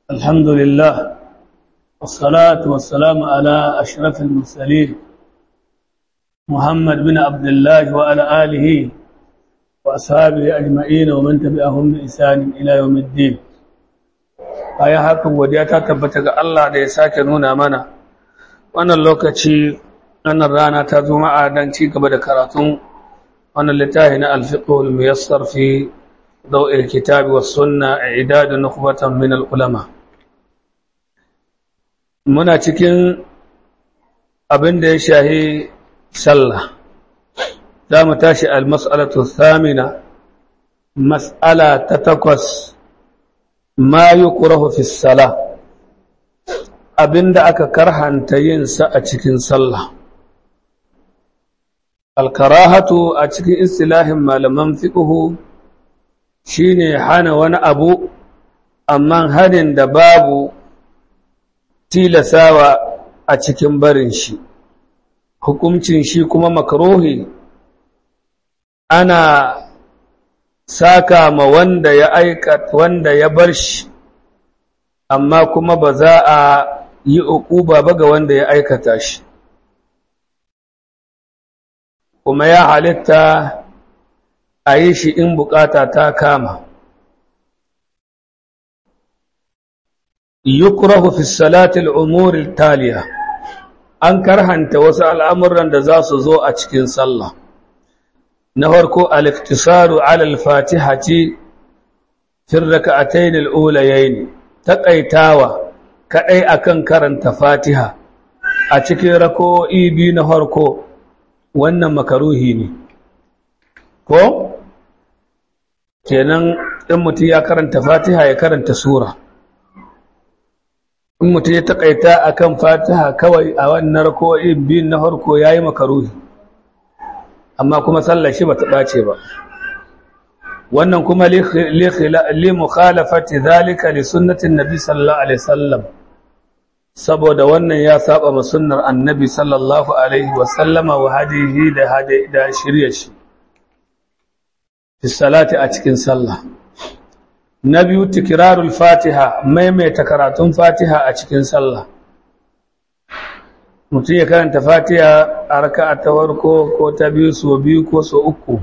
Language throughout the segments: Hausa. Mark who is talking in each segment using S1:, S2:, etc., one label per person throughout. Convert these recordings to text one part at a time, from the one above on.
S1: الحمد لله والصلاة والسلام على أشرف المرسلين محمد بن عبد الله وعلى آله وأصحابه أجمعين ومن تبعهم بإحسان إلى يوم الدين aya hakan godiya ta tabbata ga Allah da ya sake nuna mana wannan lokaci wannan rana ta juma'a dan ci gaba da karatun wannan littafi na al-fiqhul muyassar fi daw'il kitabi was sunna i'dad nukhbatan min al-ulama muna cikin abin da ya shahi sallah za mu tashi al-mas'alatu thamina mas'ala ta takwas ma yukrahu fi salah abinda aka karhanta yin sa a cikin sallah al-karahatu a cikin istilahin malaman fiqhu shine hana wani abu amma hanin da babu tilasawa a cikin barin shi hukuncin shi kuma makruhi ana saka ma wanda ya aika wanda ya bar shi amma kuma ba za a yi uquba ba ga wanda ya aikata shi kuma ya halitta a yi shi in bukata ta kama yukrahu fi salati al-umur taliya an karhanta wasu al'amuran da za su zo a cikin sallah na farko al-iktisaru ala al-fatihati fi rak'atayn al-ulayayn taqaitawa kadai akan karanta fatiha a cikin rako'i biyu na farko wannan makaruhi ne ko kenan in mutum ya karanta fatiha ya karanta sura in mutum ya takaita akan fatiha kawai a wannan rako'i biyu na farko yayi makaruhi amma kuma sallar shi bata dace ba wannan kuma li mukhalafati zalika li sunnatin nabi sallallahu alaihi wasallam saboda wannan ya saba ma sunnar annabi sallallahu alaihi wasallama wa hadihi da hadi da shirye shi fi salati a cikin sallah na biyu tikrarul fatiha maimaita karatun fatiha a cikin sallah mutum ya karanta fatiha a raka'a ta farko ko ta biyu so biyu ko so uku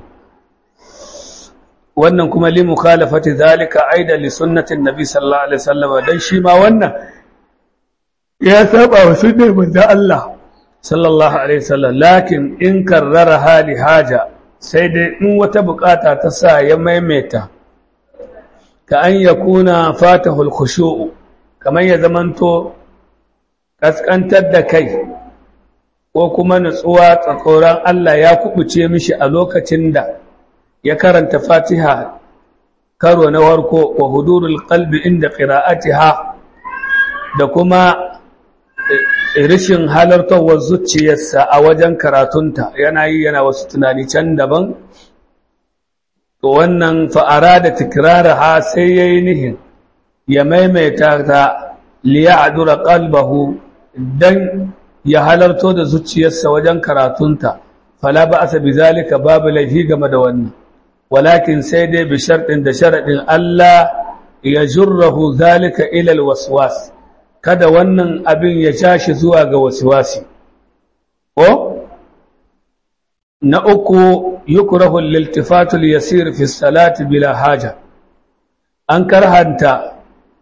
S1: wannan kuma li mukhalafati zalika aidan li sunnatin nabi sallallahu alaihi wasallam dan shi ma wannan ya saba wa sunnar manzo Allah sallallahu alaihi wasallam lakin in karrara hali haja sai dai in wata bukata ta sa ya maimaita ka an yakuna fatahul khushu' kamar ya zamanto kaskantar da kai ko kuma nutsuwa tsoron Allah ya kubuce mishi a lokacin da ya karanta Fatiha karo na warko wa hudurul qalbi inda qira'atiha da kuma rishin halartawar zuciyarsa a wajen karatunta yana yi yana wasu tunani can daban to wannan fa'ara da tikraraha sai yayi nihin ya maimaita ta liya'dura qalbahu dan ya halarto da zuciyarsa wajen karatunta fala ba'sa bizalika babu laifi game da wannan walakin sai dai bi shartin da sharadin Allah ya jurrahu zalika ila alwaswas kada wannan abin ya tashi zuwa ga waswasi ko na uku yukrahu liltifatu yasir fi salati bila haja an karhanta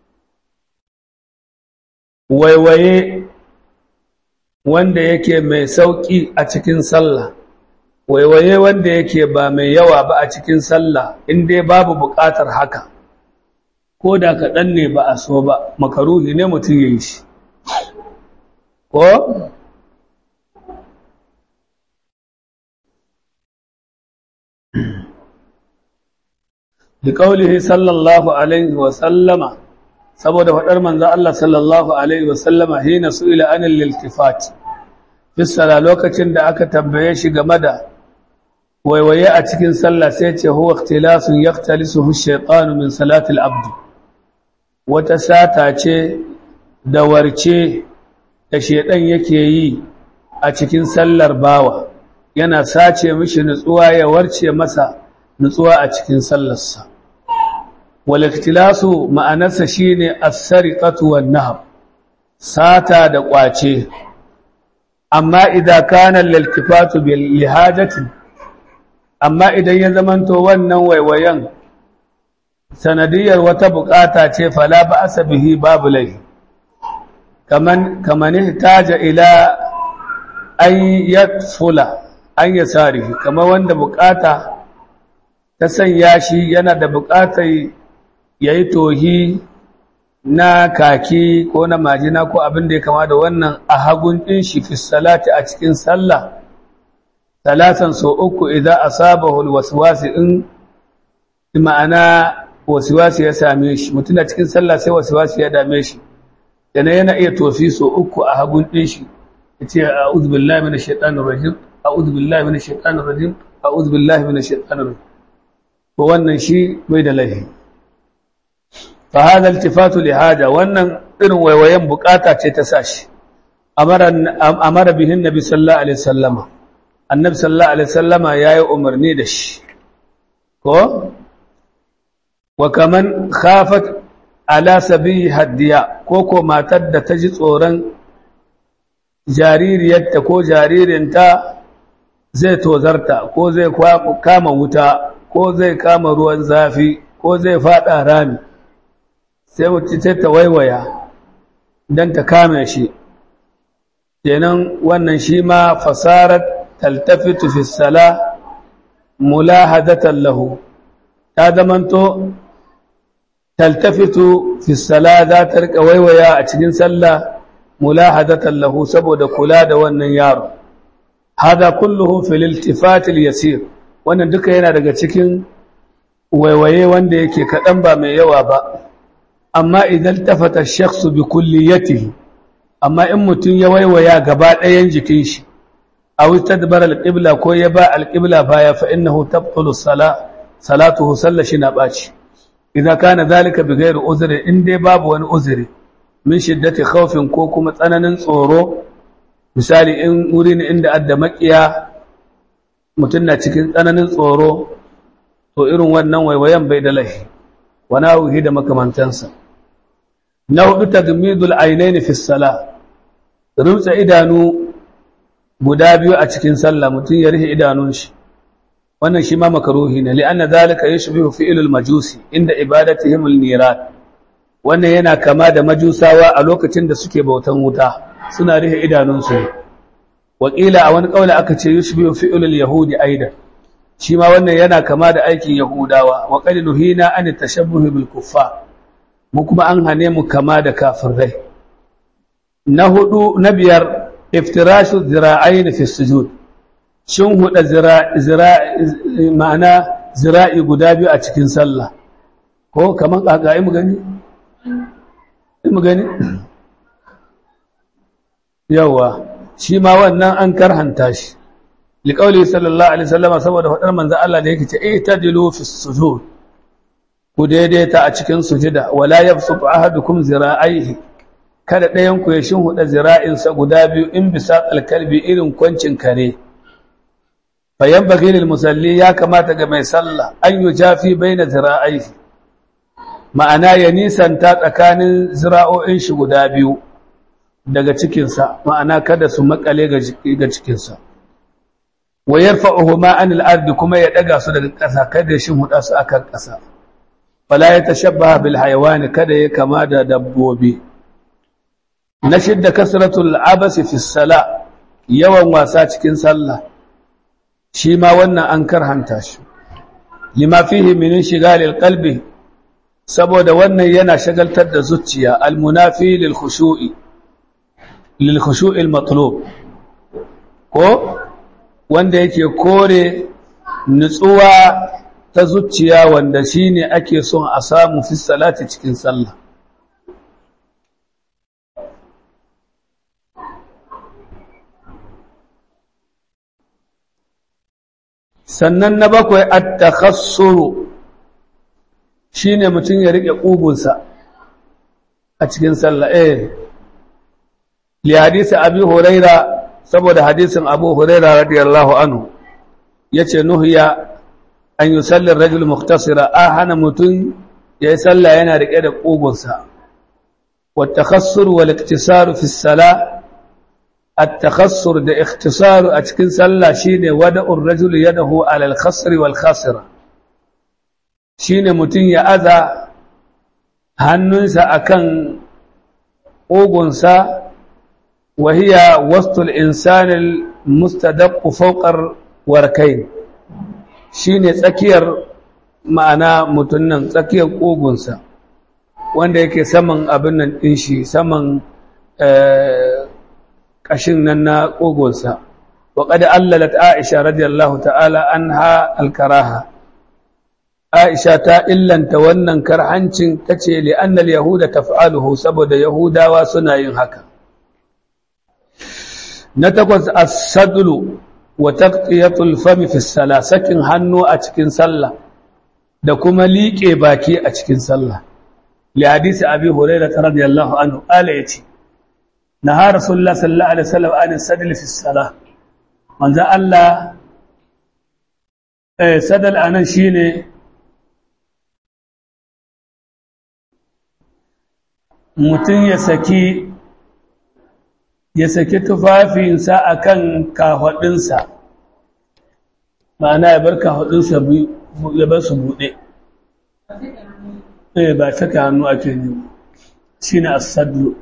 S1: waiwaye wanda yake mai sauƙi a cikin sallah waiwaye wanda yake ba mai yawa ba a cikin sallah in dai babu buƙatar haka ko da kaɗan ne ba a so ba makaruhi ne mutum ya yi shi ko liƙaulihi sallallahu alaihi wasallama saboda faɗar manzo Allah sallallahu alaihi wasallama hina su'ila anil liltifat fi sala lokacin da aka tambaye shi game da waiwaye a cikin sallah sai ce huwa ikhtilasun yaqtalisuhu ash-shaytanu min salati al-abd wata sata ce da warce da shedan yake yi a cikin sallar bawa yana sace mishi nutsuwa ya warce masa nutsuwa a cikin sallarsa wal ikhtilasu ma'anarsa shine as-sariqatu wan nahb sata da kwace amma idan kana laltifatu bil lihajati amma idan ya zamanto wannan waiwayen sanadiyar wata bukata ce fala ba asabihi babu lai kaman kaman taja ila an yatfula an yasarihi kamar wanda bukata ta sanya shi yana da bukatar yayi tohi na kaki ko na majina ko abin da ya kama da wannan a hagun ɗin shi fi salati a cikin sallah talatan so uku idan asabahu alwaswasi in ma'ana wasiwasi ya same shi mutum a cikin sallah sai wasiwasi ya dame shi yana yana iya tofi so uku a hagun ɗin shi yace a'udhu billahi minash shaitanir rajim a'udhu billahi minash shaitanir rajim a'udhu billahi minash shaitanir rajim to wannan shi bai da laifi فهذا التفات لهذا wannan irin waiwayen bukata ce ta sashi amara amara bihin nabi sallallahu alaihi wasallama annabi sallallahu alaihi wasallama yayi umarni da shi ko wa kaman khafat ala sabi hadiya ko ko matar da ta ji tsoron jaririyarta ko jaririnta zai tozarta ko zai kama wuta ko zai kama ruwan zafi ko zai fada rami sai mutum sai ta waiwaya don ta kame shi kenan wannan shi ma fasarar taltafitu fi sala mulahadatan lahu ta zamanto taltafitu fi sala za ta rika waiwaya a cikin sallah mulahadatan lahu saboda kula da wannan yaro hada kulluhu fil iltifat al yasir wannan duka yana daga cikin waiwaye wanda yake kadan ba mai yawa ba amma idan tafata shakhsu bi kulliyatihi amma in mutun ya waiwaya gaba ɗayan jikin shi aw tadbara alqibla ko ya ba alqibla baya fa innahu tabtulu sala salatuhu sallashi na baci idan kana zalika bi ghairi uzri in dai babu wani uzuri min shiddati khawfin ko kuma tsananin tsoro misali in wuri ne inda adda makiya mutun na cikin tsananin tsoro to irin wannan waiwayan bai da lahi wani auhi da makamantansa na hudu tagmidul ainaini fi sala rumtsa idanu guda biyu a cikin sallah mutum ya rihe idanun shi wannan shi ma makaruhi ne li'anna zalika yushbihu fi'lul majusi inda ibadatihim al-nirat wannan yana kama da majusawa a lokacin da suke bautan wuta suna rihe idanun su wakila a wani kauli aka ce yushbihu fi'lul yahudi aidan shi ma wannan yana kama da aikin yahudawa wa qad nuhina an tashabbuh bil kuffar mu kuma an hane mu kama da kafirai na hudu na biyar iftirashu zira'ain fi sujud shin huda zira'i ma'ana zira'i guda biyu a cikin sallah ko kaman kaka mu gani mu gani yawa shi ma wannan an karhanta shi liqauli sallallahu alaihi wasallam saboda fadar manzo Allah da yake ce itadilu fi sujud ku daidaita a cikin sujida wala yabsutu ahadukum zira'aihi kada ɗayan ku ya shinhuda zira'insa guda biyu in bisa kalbi irin kwancin kare fayan bagilil musalli ya kamata ga mai sallah an yi jafi baina zira'aihi ma'ana ya nisanta tsakanin zira'o'in shi guda biyu daga cikinsa ma'ana kada su makale ga cikinsa wa yarfa'uhuma anil ardi kuma ya daga su daga ƙasa kada ya shinhuda su akan ƙasa fala ya tashabbaha bil hayawani kada ya kama da dabbobi na shidda kasratul abasi fi sala yawan wasa cikin sallah shi ma wannan an karhanta shi lima fihi min shigalil qalbi saboda wannan yana shagaltar da zuciya almunafi lil khushu'i lil khushu'il matlub ko wanda yake kore nutsuwa ta zuciya wanda shine ake son a samu fi salati cikin sallah sannan na bakwai at-takhassuru shine mutum ya rike kugunsa a cikin sallah eh li hadisi abi huraira saboda hadisin abu huraira radiyallahu anhu yace nuhiya an yusalli ar-rajul mukhtasira a hana mutum yayi sallah yana rike da kugunsa wa takhassur wal iktisar fi salah التخصر da ikhtisaru a cikin sallah shine wada'ur rajul yadahu ala al-khasr wal khasira shine mutun ya aza hannunsa akan ugunsa wa hiya wastul insani al-mustadaq fawqa warkain shine tsakiyar ma'ana mutun nan tsakiyar ugunsa wanda yake saman abin nan din shi saman ƙashin nan na ƙogonsa wa ƙada allalat aisha radiyallahu ta'ala an ha alkaraha aisha ta illanta wannan karhancin ta ce li'annal yahuda taf'aluhu saboda yahudawa suna yin haka na takwas as-sadlu wa taqtiyatul fami fi salah sakin hannu a cikin sallah da kuma liƙe baki a cikin sallah li hadisi abi hurairah radiyallahu anhu qala yace naha rasulullah sallallahu alaihi wasallam an sadl fi salah manzo Allah eh sadal anan shine mutum ya saki ya saki tufafinsa akan kahwadinsa ma'ana ya bar kahwadinsa ya bar su buɗe eh ba saka hannu ake ne shine as-sadlu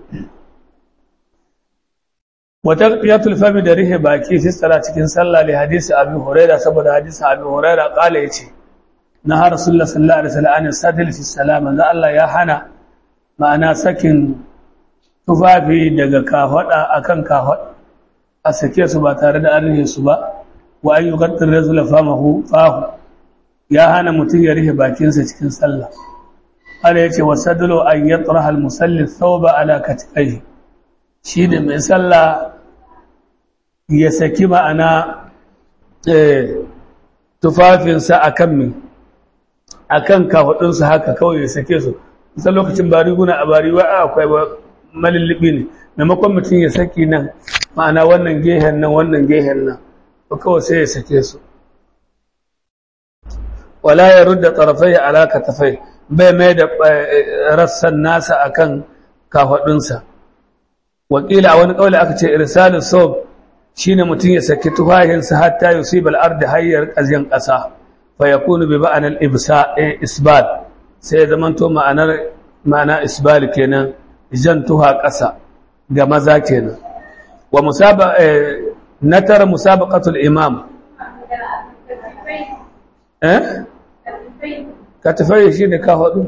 S1: wata qiyatul fami da rihe baki fi tsara cikin sallah li hadisi abi huraira saboda hadisi abi huraira kala yace na har rasulullah sallallahu alaihi wasallam an sadl fi salam manzo Allah ya hana ma'ana sakin tufafi daga kafada akan kafada a sake su ba tare da an rihe su ba wa an yuqaddir rajul famahu fahu ya hana mutum ya rihe bakinsa cikin sallah Allah yace wasadlu an yatraha al-musalli thawba ala katifaihi shi ne mai sallah ya saki ma'ana tufafinsa a kan mai a kan kafaɗinsu haka kawai ya sake su nisan lokacin bari guna a bari wa akwai malullubi ne maimakon mutum ya saki nan ma'ana wannan gehen nan wannan gehen nan ba kawai sai ya sake su wala ya rudda tarafai alaka tafai bai mai da rassan nasa akan kafaɗinsa wakila a wani ƙaule aka ce irsalin sob shi ne mutum ya saki tufahinsa hatta yusibal ardi hayyar ƙazyen ƙasa fa ya kunu bi ba'anar isbal sai ya zamanto ma'anar ma'ana isbal kenan jan tuha ƙasa ga maza kenan wa musaba na tara musabaqatul imam eh katifai shi ne ka hudu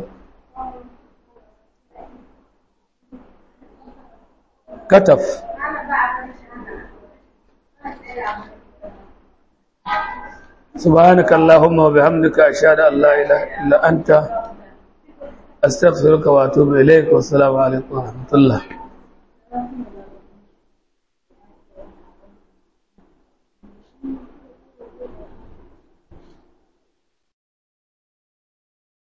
S1: كتف سبحانك اللهم وبحمدك أشهد أن لا إله إلا أنت أستغفرك وأتوب إليك والسلام عليكم ورحمة الله